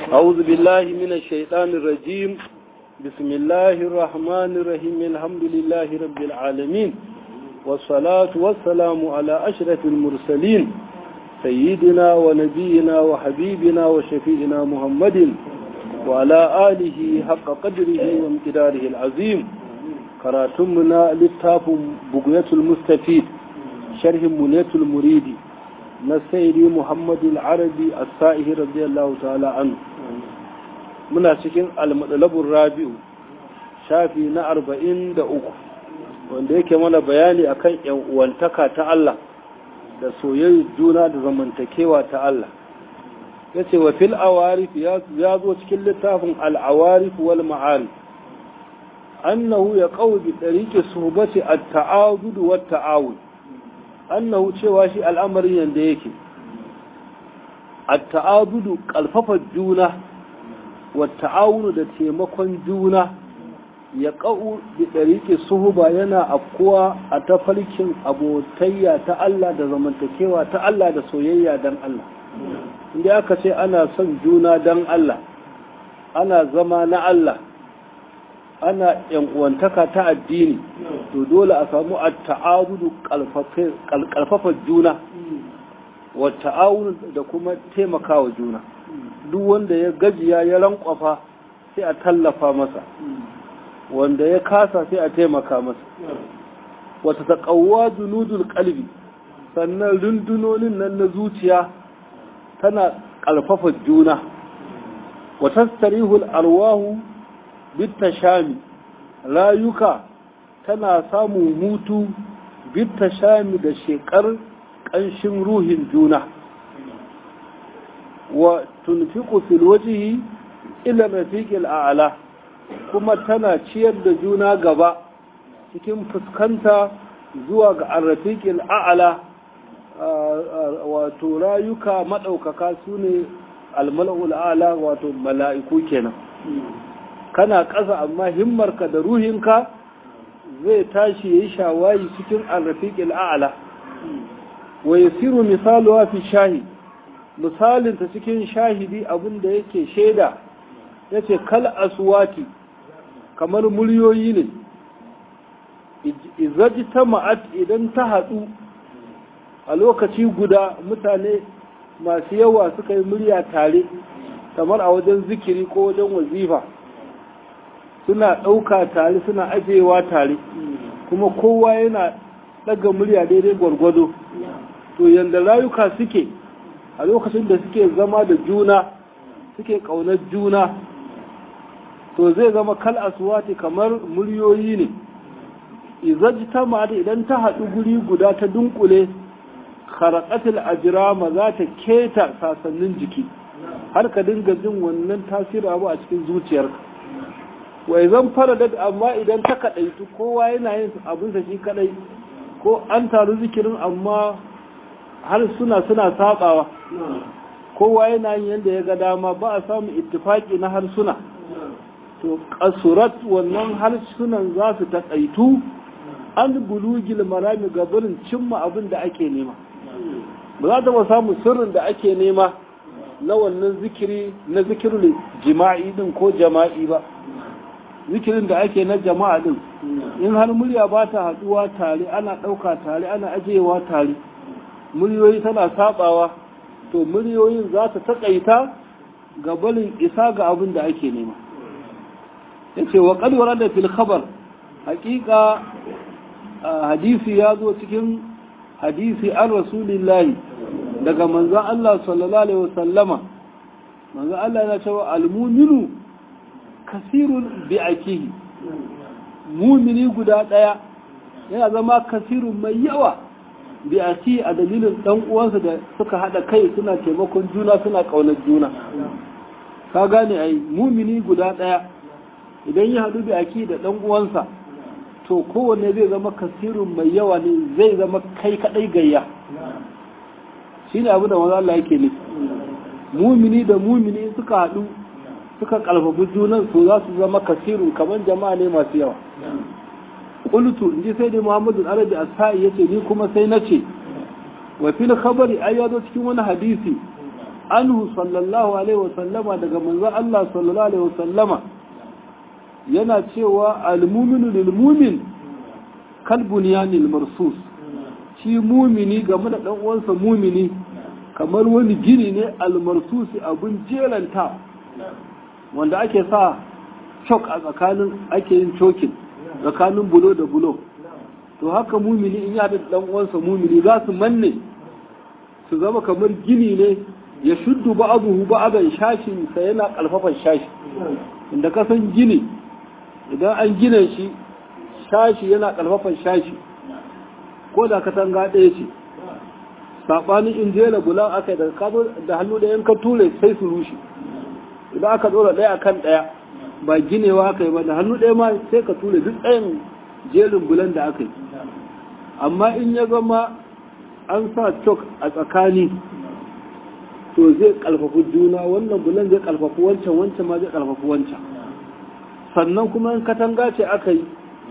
أعوذ بالله من الشيطان الرجيم بسم الله الرحمن الرحيم الحمد لله رب العالمين والصلاة والسلام على أشرف المرسلين سيدنا ونبينا وحبيبنا وشفيعنا محمد وعلى آله حق قدره وامتداره العظيم كراتمنا للتاف بقية المستفيد شرح منية المريد نسيري محمد العربي السائه رضي الله تعالى عنه muna cikin almadalabun rabi'u shafi na arba'in da uku wanda yake mana bayani akan yan uwantaka ta Allah da soyayyar juna da zamantakewa ta Allah ya ce wa fil awarif ya zo cikin littafin al'awarif wal ma'arif annahu ya kawo bi ɗariƙe suhbati a ta'adudu wa ta'awun annahu cewa shi al'amarin yadda yake a ta'adudu ƙalfafa juna wa ta'awunu da taimakon juna ya ƙa'u bi ɗariƙe suhuba yana afkuwa a tafarkin abotayya ta Allah da zamantakewa ta Allah da soyayya don Allah inda aka ce ana son juna don Allah ana zama na Allah ana uwantaka ta addini to dole a samu a ta'abudu kalfafa juna wa ta'awun da kuma taimakawa juna duk wanda ya gajiya ya rankwafa sai a tallafa masa wanda ya kasa sai a taimaka masa wata taƙawwa junudul kalbi sannan rundunonin nan na zuciya tana ƙalfafa juna wata starihul arwahu bitta shami rayuka tana samun hutu bitta shami da shekar ƙanshin ruhin juna wa tunfiqu fil wajhi ila rafiqil a'la kuma tana ciyar da juna gaba cikin fuskanta zuwa ga arrafiqil a'la wato rayuka madaukaka sune almala'ul a'la wato mala'iku kenan kana ƙasa amma himmarka da ruhinka zai tashi yayi shawayi cikin arrafiqil a'la wa yasiru misaluha fi shahid misalin ta cikin shahidi abinda yake shaida yace kal aswati kamar muryoyi ne izajta ma'at idan ta hadu a lokaci guda mutane masu yawa suka yi murya tare kamar a wajen zikiri ko wajen wazifa suna ɗauka tare suna ajewa tare kuma kowa yana ɗaga murya daidai gwargwado to yadda rayuka suke a lokacin da suke zama da juna suke ƙaunar juna to zai zama kal aswati kamar muryoyi ne izajta ma'at idan ta haɗu guri guda ta dunkule kharaqatul ajrama za ta keta sasannin jiki har ka dinga jin wannan tasiri abu a cikin zuciyarka wai zan fara da amma idan ta kadaitu kowa yana yin abin sa shi kadai ko an taru zikirin amma har suna suna sabawa kowa yana yin yanda ya ga dama ba a samu ittifaki na harsuna to kasurat wannan harsunan za su taƙaitu an bulugil marami gabarin cimma abin da ake nema ba za ta ba samu sirrin da ake nema na wannan zikiri na zikirin jima'i din ko jama'i ba zikirin da ake na jama'a din in har murya ba ta haduwa tare ana ɗauka tare ana ajewa tare muryoyi tana sabawa to muryoyin za ta taƙaita gabarin isa ga abin da ake nema ya ce wa ƙalwara da fil khabar hakika hadisi ya zo cikin hadisi an rasulillahi daga manzan Allah sallallahu Alaihi wasallama manzan Allah ya cewa almuminu kasirun bi akihi mumini guda ɗaya yana zama kasirun mai yawa bi aki a dalilin ɗan uwansa da suka haɗa kai suna taimakon juna suna ƙaunar juna ka gane ai mumini guda ɗaya idan ya haɗu bi aki da ɗan uwansa to kowanne zai zama kasirun mai yawa ne zai zama kai kadai gayya shi ne abu da maza Allah yake ne mumini da mumini suka haɗu suka ƙalfafi junan su za su zama kasirun kamar jama'a ne masu yawa qultu in ji sai dai muhammadu arabi asai yace ni kuma sai na ce wa fil khabari ai ya zo cikin wani hadisi anhu sallallahu alaihi wasallama daga manzon Allah sallallahu alaihi wasallama yana cewa al-muminu lil mumin kal bunyanil marsus shi mumini game da dan uwansa mumini kamar wani gini ne al-marsusi abun jelanta wanda ake sa chok a tsakanin ake yin chokin tsakanin bulo da bulo to haka mumini in ya da dan uwansa mumini za su manne su zama kamar gini ne ya shuddu ba'aduhu ba'adan shashin sa yana kalfafan shashi inda ka san gini idan an gina shi shashi yana kalfafan shashi ko da katanga ɗaya ce saɓanin in jela bulan aka yi da hannu da yanka ture sai su rushe idan aka ɗora ɗaya akan ɗaya ba ginewa aka yi ba da hannu ɗaya ma sai ka ture duk ɗayan jerin bulan da aka yi amma in ya zama an sa cok a tsakani to zai kalfafi juna wannan bulan zai kalfafi wancan wancan ma zai kalfafi wancan sannan kuma in katanga ce aka yi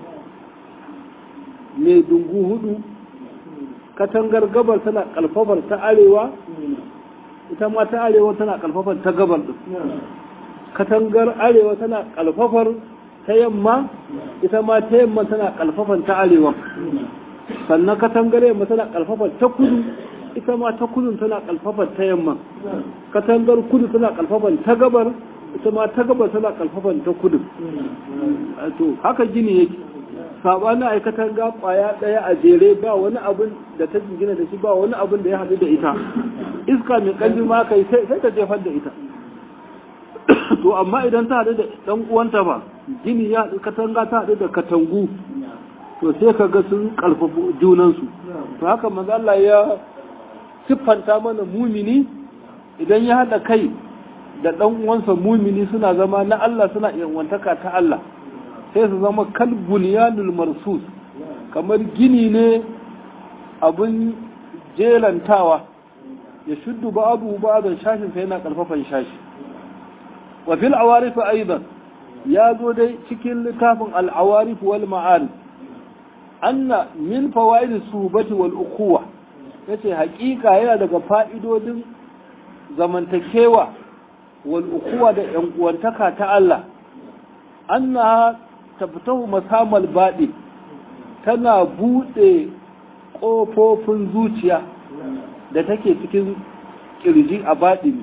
mai dungu hudu katangar gabar tana kalfafar ta arewa ita ma ta arewa tana kalfafar ta gabar din katangar arewa tana kalfafar ta yamma ita ma ta yamma tana kalfafar ta arewa sannan katangar yamma tana kalfafar ta kudu ita ma ta kudu tana kalfafar ta yamma katangar kudu tana kalfafar ta gabar ita ma ta gabar tana kalfafar ta kudu to haka gini yake sabanin aikatan ga kwaya daya a jere ba wani abin da ta jingina da shi ba wani abin da ya haɗu da ita iska mai ƙarfi ma kai sai ta jefar da ita to amma idan ta haɗu da ɗan uwanta ba gini ya haɗu katanga ta haɗu da katangu to sai ka ga sun ƙarfafa junansu to haka manzo Allah ya siffanta mana mumini idan ya haɗa kai da ɗan uwansa mumini suna zama na Allah suna wantaka ta Allah sai su zama kalbuniyanul marsus kamar gini ne abin jelantawa ya shuddu ba abu ba da shashin sai yana karfafan shashi wa fil awarif aidan ya zo dai cikin littafin al-awarif wal ma'arif anna min fawaid suhbati wal ukhuwa yace hakika yana daga fa'idodin zamantakewa wal ukhuwa da yan uwantaka ta Allah annaha taftahu masamal baɗi tana buɗe ƙofofin zuciya da take cikin ƙirji a baɗini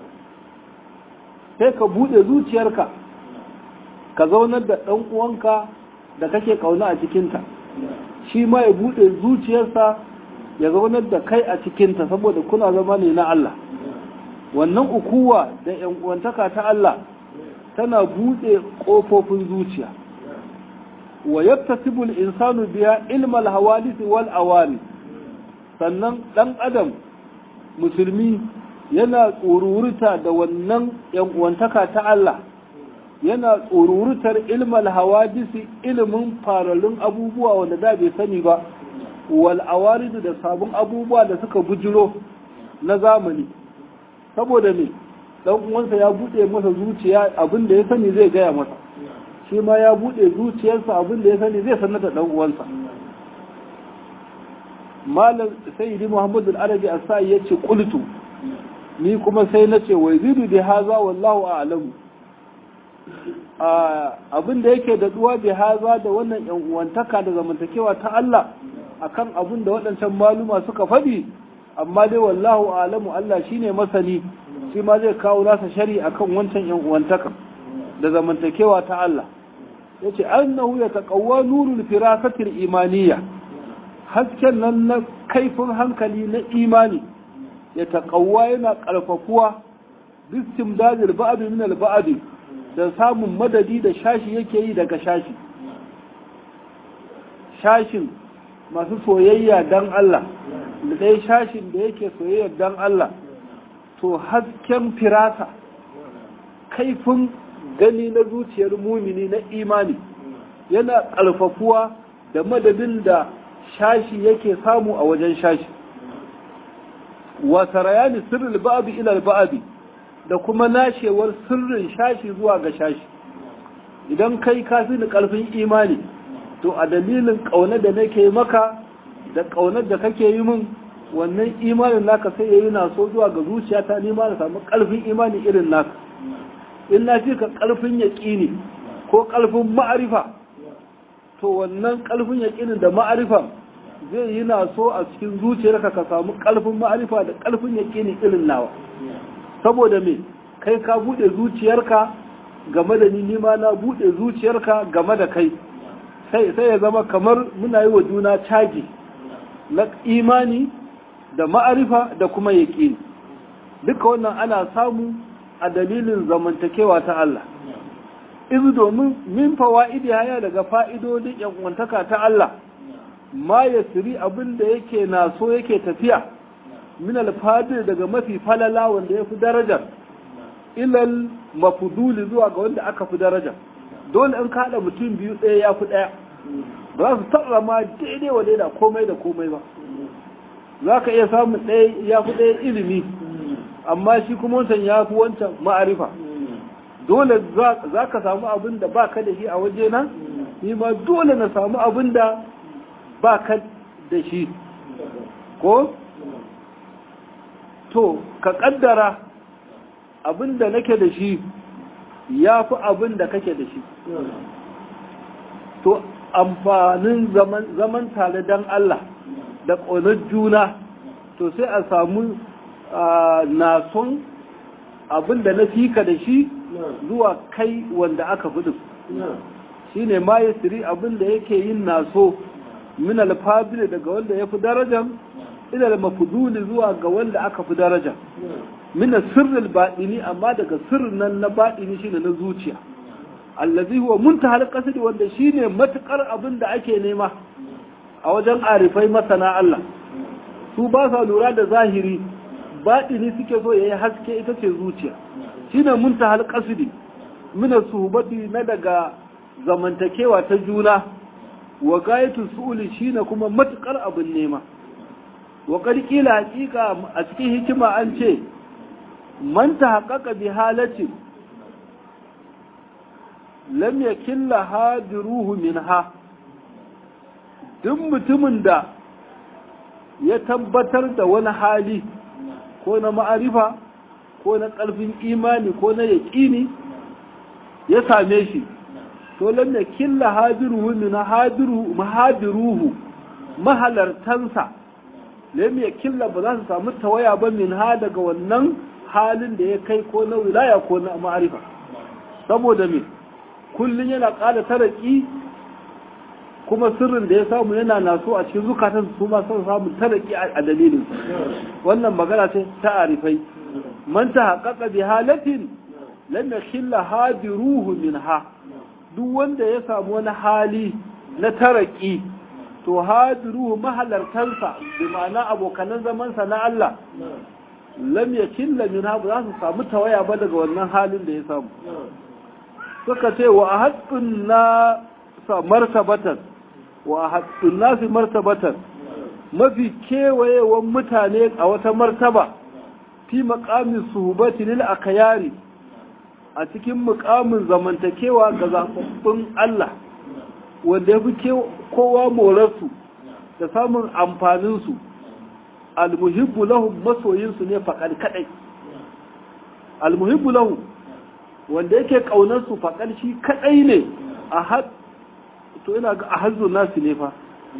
sai ka buɗe zuciyarka ka zaunar da ɗan uwanka da kake ƙauna a cikinta shi ma ya buɗe zuciyarsa ya zaunar da kai a cikinta saboda kuna zama ne na Allah wannan ukuwa da ‘yan uwantaka ta Allah tana buɗe ƙofofin zuciya wa yaktasibul insanu biya ilmal hawadith wal awari sannan dan adam musulmi yana tsoruruta da wannan yan uwantaka ta Allah yana tsorurutar ilmal hawadisi ilimin faralun abubuwa wanda da bai sani ba wal awarid da sabon abubuwa da suka bujiro na zamani saboda me dan uwansa ya bude masa zuciya abin da ya sani zai gaya masa shi ma ya bude zuciyarsa abin da ya sani zai sanar da dan uwansa malam sayyidi muhammad al-arabi as-sai yace qultu ni kuma sai nace wai zidu bi haza wallahu a'lamu abin da yake da duwa bi haza da wannan yan uwantaka da zamantakewa ta Allah akan abin da waɗancan maluma suka faɗi amma dai wallahu a'lamu Allah shine masani shi ma zai kawo nasa shari akan wancan yan uwantaka da zamantakewa ta Allah yace annahu yataqawwa nurul firasatil imaniyya hasken nan na kaifin hankali na imani ya taƙawa yana ƙarfafuwa bistim dajil ba'adu min al da samun madadi da shashi yake yi daga shashi shashin masu soyayya dan Allah da ɗaya shashin da yake soyayya dan Allah to hasken firasa kaifin gani na zuciyar mumini na imani yana ƙarfafuwa da madadin da shashi yake samu a wajen shashi wa sarayani sirril ba'di ila al da kuma nashewar sirrin shashi zuwa ga shashi idan kai ka fi ni karfin imani to a dalilin kaunar da nake maka da kaunar da kake yi min wannan imanin naka sai yayi na so zuwa ga zuciyata ni ma na samu ƙarfin imani irin naka in na fi ka ƙarfin yaƙini ko ƙarfin ma'arifa to wannan ƙarfin yaƙinin da ma'arifa zai yi na so a cikin zuciyarka ka samu ƙarfin ma'arifa da ƙarfin yaƙini irin nawa saboda me kai ka buɗe zuciyarka game da ni nima na buɗe zuciyarka game da kai sai sai ya zama kamar muna yi wa juna caji na imani da ma'arifa da kuma yaƙini duka wannan ana samu a dalilin zamantakewa ta Allah izu domin min fawa'idi haya daga fa'idodin yankwantaka ta Allah ma ya siri abin da yake na so yake tafiya min alfadir daga mafi falala wanda ya fi darajar ilal mafuduli zuwa ga wanda aka fi daraja dole in kaɗa mutum biyu ɗaya ya fi ɗaya ba za su taɓa ma daidai wa daida komai da komai ba za ka iya samun ɗaya ya fi ɗaya ilimi amma shi kuma wancan ya fi wancan ma'arifa dole za ka samu abin da ba ka da shi a waje na ni ma dole na samu abin da ba ka da shi ko to ka kaddara abin da nake da shi ya fi abin da kake da shi to amfanin zaman tare don Allah da ƙaunar juna to sai a samu nason abin da na fika da shi zuwa kai wanda aka fi shi ne ma ya siri abin da yake yin naso min alfabili daga wanda ya fi darajar ilal mafuduli zuwa ga wanda aka fi daraja min sirril baɗini amma daga sirrin nan na baɗini shine na zuciya allazi huwa muntahal qasdi wanda shine matukar abin da ake nema a wajen arifai masana Allah su ba sa lura da zahiri baɗini suke so yayi haske ita ce zuciya shine muntahal qasdi min suhbati na daga zamantakewa ta juna wa gayatu su'uli shine kuma matukar abin nema wa ƙarƙila haƙiƙa a cikin hikima an ce man ta haƙaƙa bi halacin lam ya killa hadiruhu min ha duk mutumin da ya tabbatar da wani hali ko na ma'arifa ko na ƙarfin imani ko na yaƙini ya same shi to lam ya killa hadiruhu min hadiruhu mahalartansa lam ya killa ba za su samu tawaya ba min ha daga wannan halin da ya kai ko na wilaya ko na ma'arifa saboda me kullun yana ƙara taraki kuma sirrin da ya samu yana naso a cikin zukatan su ma sun samu taraki a dalilin wannan magana ce ta arifai man ta haƙaƙa bi halatin lam yakhilla hadiruhu minha duk wanda ya samu wani hali na taraki to hadiruhu mahalartansa bi ma'ana abokanan zamansa na Allah lam yakilla minha ba za su samu tawaya ba daga wannan halin da ya samu suka ce wa haqqun na sa martabatan wa haqqun nasi martabatan mafi kewayewan mutane a wata martaba fi maqamin suhbati lil akayari a cikin muƙamin zamantakewa ga zaɓaɓɓun Allah wanda ya fi kowa morarsu da samun amfaninsu almuhibbu lahum masoyinsu ne faƙar kaɗai almuhibbu lahum wanda yake ƙaunarsu faƙar shi kaɗai ne a had to ina ga a hazzun nasu ne fa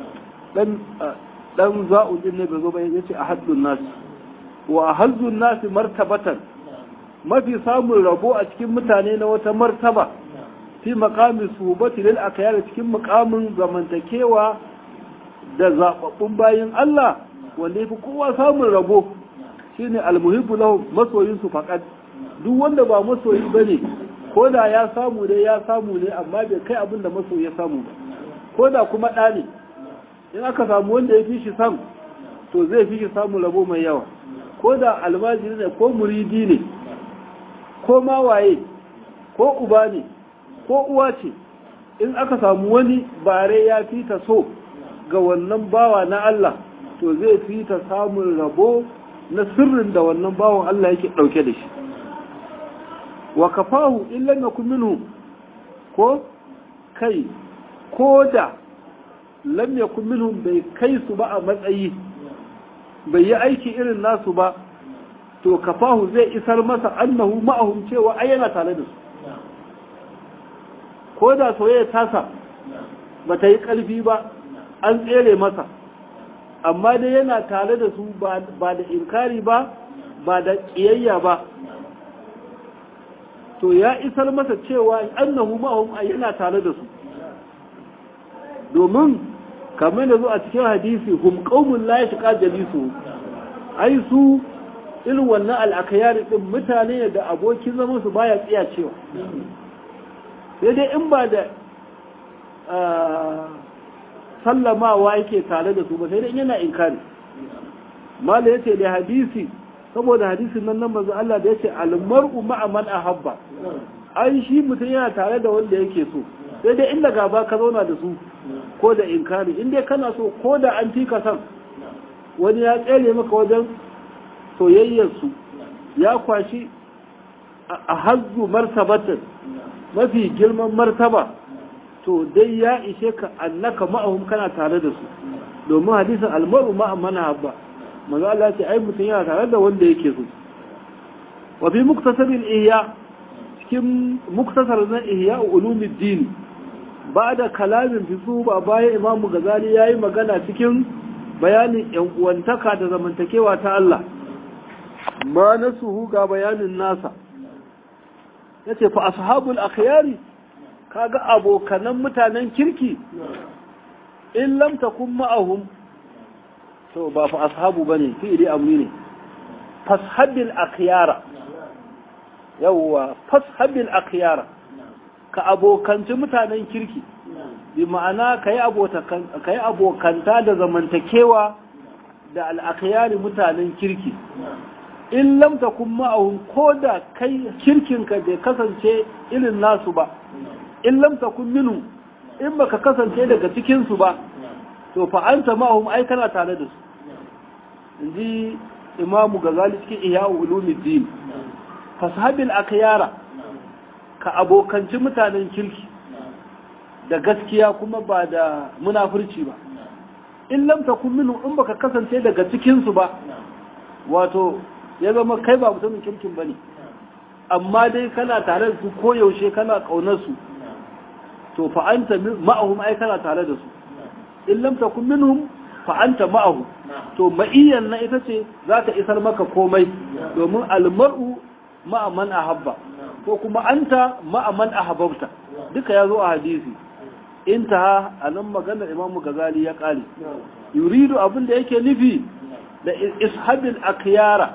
ɗan za'udin ne bai zo ba ya ce a hazzun nasu wa a hazzun nasu martabatan mafi samun rabo a cikin mutane na wata martaba fi makamin subati lil akayar cikin mukamin zamantakewa da zababbun bayin Allah wanda yafi kowa samun rabo shine almuhibbu lahu masoyin su faqat duk wanda ba masoyi bane ko da ya samu dai ya samu ne amma bai kai abin da masoyi ya samu ba ko da kuma ɗa ne in aka samu wanda ya fi shi sam to zai fi shi samun rabo mai yawa ko da almajiri ne ko muridi ne ko ma waye ko uba ne ko uwa ce in aka samu wani bare ya fi ta so ga wannan bawa na Allah to zai fi ta samun rabo na sirrin da wannan bawan Allah yake ɗauke da shi wa kafahu illan yakun minhu ko kai ko da lam yakun minhum bai kai su ba a matsayi bai yi aiki irin nasu ba to kafahu zai isar masa annahu ma'ahum cewa ai yana tare da su ko da soyayya tasa ba ta yi ƙarfi ba an tsere masa amma dai yana tare da su ba da inkari ba ba da ƙiyayya ba to ya isar masa cewa annahu ma'ahum ai yana tare da su domin kamar da zo a cikin hadisi hum qaumun la yashqa jalisu ai su irin wannan al'akayari din mutane da abokin zaman su baya tsiya cewa sai dai in ba da sallamawa yake tare da su ba sai dai yana inkari mala yace da hadisi saboda hadisin nan nan manzo Allah da yace al-mar'u ma'a man ahabba ai shi mutum yana tare da wanda yake so sai dai inda gaba ka zauna da su ko da inkari in dai kana so ko da an fi ka san wani ya tsere maka wajen soyayyarsu ya kwashi a hazzu martabatin mafi girman martaba to dai ya ishe ka annaka ma'ahum kana tare da su domin hadisin almaru ma'a mana habba manzo Allah ce ai mutum yana tare da wanda yake so wa fi muktasabil ihya cikin muktasar na ihya ulumuddin ba da kalamin fisu ba bayan imamu gazali yayi magana cikin bayanin yan uwantaka da zamantakewa ta Allah ma nasuhu ga bayanin nasa yace fa ashabul akhyari kaga abokanan mutanen kirki in lam takun ma'ahum to ba fa ashabu bane fi'ili amri ne fashabil akhyara yawwa fashabil akhyara ka abokanci mutanen kirki bi ma'ana kai abokan kai abokanta da zamantakewa da al-akhyari mutanen kirki in lam takun ma'ahum koda kai kirkinka bai kasance irin nasu ba in lam takun minhu in baka kasance daga cikin su ba to fa anta ma'ahum ai kana tare da su inji imamu gazali cikin ihya ulumuddin fashabil akyara ka abokanci mutanen kirki da gaskiya kuma ba da munafurci ba in lam takun minhu in baka kasance daga cikin su ba wato ya zama kai ba mutumin kirkin bane amma dai kana tare da su koyaushe kana kaunar su to fa anta ma'ahum ai kana tare da su in lam takun minhum fa anta ma'ahu to ma'iyyan na ita ce za ta isar maka komai domin almar'u ma'a man ahabba ko kuma anta ma'a man ahabbta duka ya zo a hadisi intaha anan maganar imamu gazali ya kale yuridu abin da yake nufi da ishabil akhyara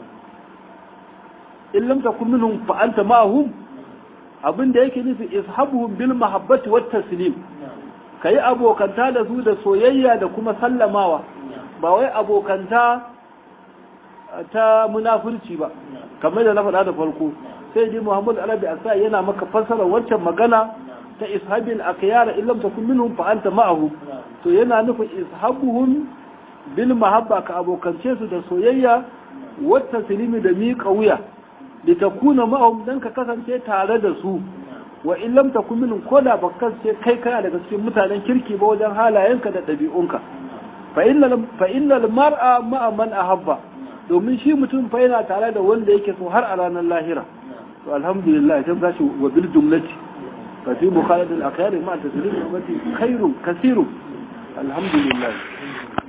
in lam takun minhum fa anta ma'ahum abin da yake nufi ishabuhum bil mahabbati wat taslim kai abokanta da su da soyayya da kuma sallamawa ba wai abokanta ta munafurci ba kamar da na faɗa da farko sai dai Muhammad Arabi Asa yana maka fassara wancan magana ta ishabil akhyara in lam takun minhum fa anta ma'ahum to yana nufin ishabuhum bil mahabba ka abokance su da soyayya wat taslimi da miƙa wuya litakuna ma'ahum dan ka kasance tare da su wa in lam takun minhum koda ba kasance kai kana daga cikin mutanen kirki ba wajen halayenka da ɗabi'unka fa innal fa innal mar'a ma'a man ahabba domin shi mutum fa yana tare da wanda yake so har a ranar lahira to alhamdulillah sai gashi wa bil jumlati fa fi mukhalad al akhyar ma taslim ummati khairun kaseerun alhamdulillah